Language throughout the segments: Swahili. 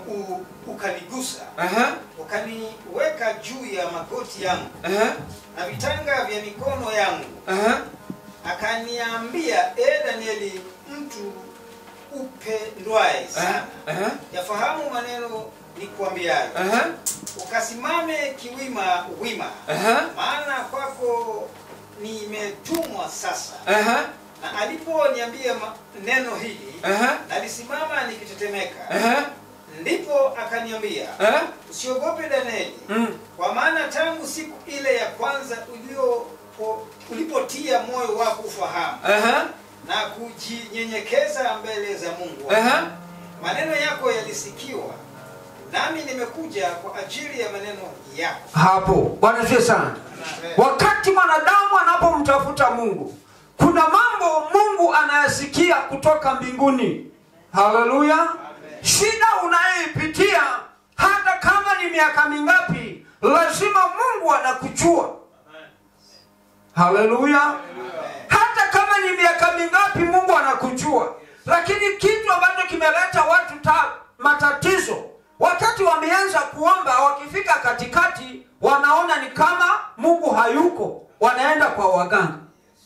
u, ukanigusa Aha. ukaniweka juu ya magoti yangu Aha. na vitanga vya mikono yangu Aha. akaniambia e danieli mtu upendwaye sana Aha. yafahamu maneno nikuambiayo Aha. ukasimame kiwima wima Aha. maana kwako nimetumwa sasa Aha. na aliponiambia ma- neno hili Aha. nalisimama nikitetemeka Aha. ndipo akaniambia Aha. usiogope danieli Mm. kwa maana tangu siku ile ya kwanza uliopo- ulipotia moyo wako ufahamu Aha. na kujinyenyekeza mbele za mungu wako, Aha. maneno yako yalisikiwa nami nimekuja kwa ajili ya maneno yako hapo bwana asifiwe sana wakati mwanadamu anapomtafuta mungu kuna mambo mungu anayasikia kutoka mbinguni haleluya shida unayoipitia hata kama ni miaka mingapi lazima mungu anakujua haleluya hata kama ni miaka mingapi mungu anakujua lakini kitu ambacho kimeleta watu ta, matatizo wakati wameanza kuomba wakifika katikati wanaona ni kama mungu hayuko wanaenda kwa waganga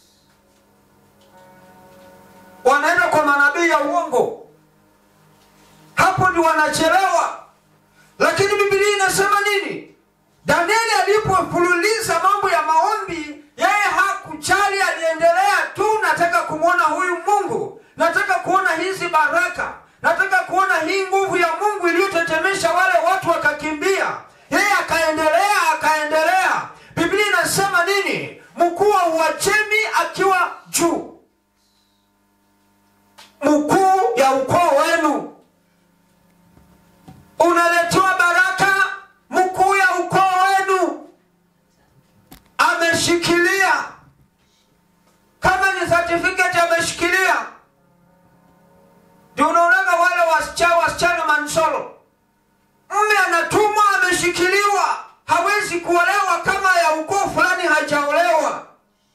wanaenda kwa manabii ya uongo hapo ndi wanachelewa lakini bibilia inasema nini danieli alipofululiza mambo ya maombi yeye hakujali aliendelea tu nataka kumwona huyu mungu nataka kuona hizi baraka nataka kuona hii nguvu ya mungu iliyotetemesha wale watu wakakimbia yeye akaendelea akaendelea biblia inasema nini mkuu wa uajemi akiwa juu mkuu ya ukoo wenu unaletewa baraka mkuu ya ukoo wenu ameshikilia kama ni certificate ameshikilia ndio unaonaga wale wasichana wasichana mansolo mme anatumwa ameshikiliwa hawezi kuolewa kama ya ukoo fulani hajaolewa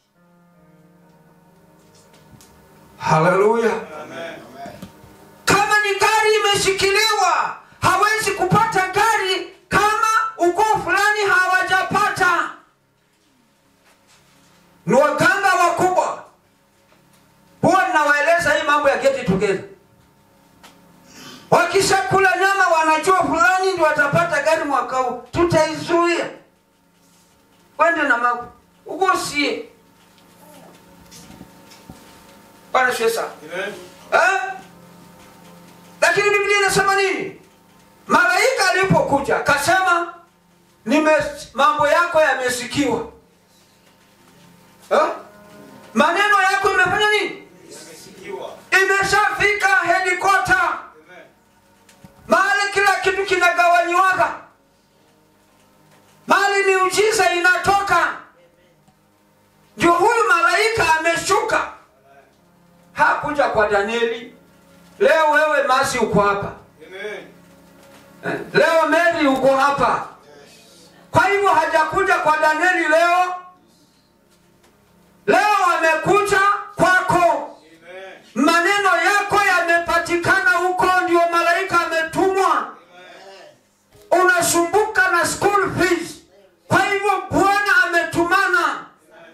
haleluya kama ni gari imeshikiliwa hawezi kupata gari kama ukoo fulani hawajapata ni waganga wakubwa huwa ninawaeleza hii mambo ya geti together wakishakula nyama wanajua fulani ndio watapata gari mwaka huu tutaizuia wende na magu ugosie bwana shesa eh? lakini biblia inasema nini malaika alipokuja akasema nime mambo yako yamesikiwa eh? maneno yako imefanya nini Nimesikiwa. imeshafika helikopta mahali kila kitu kinagawanyiwaga mahali miujiza inatoka ndio huyu malaika ameshuka hakuja kwa danieli leo wewe masi uko hapa Eh, leo meri uko hapa kwa hivyo hajakuja kwa danieli leo leo amekuja kwako maneno yako yamepatikana huko ndio malaika ametumwa unasumbuka na school fees kwa hivyo bwana ametumana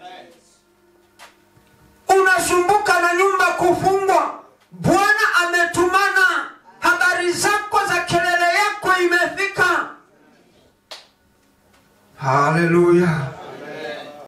unasumbuka na nyumba kufungwa bwana ametumana habari zako za kelele yako imefika haleluya